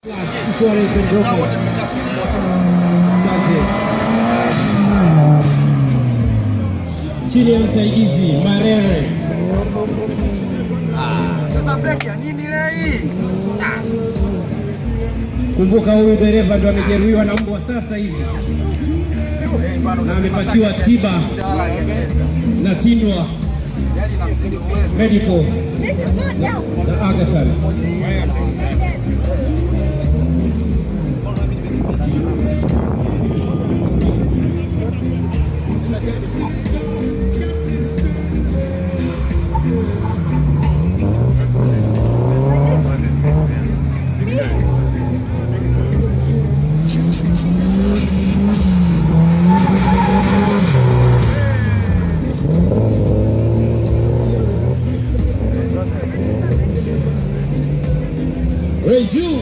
Insurance and Brokerage. Asante. Chini ya msaidizi Marere. Sasa breki ya nini leo hii? Kumbuka huyu dereva ndo amejeruhiwa na mbwa sasa hivi na amepatiwa tiba na Tindwa Medical na Aga Khan. Ray Ju.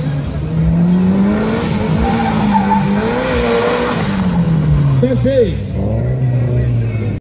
Asante.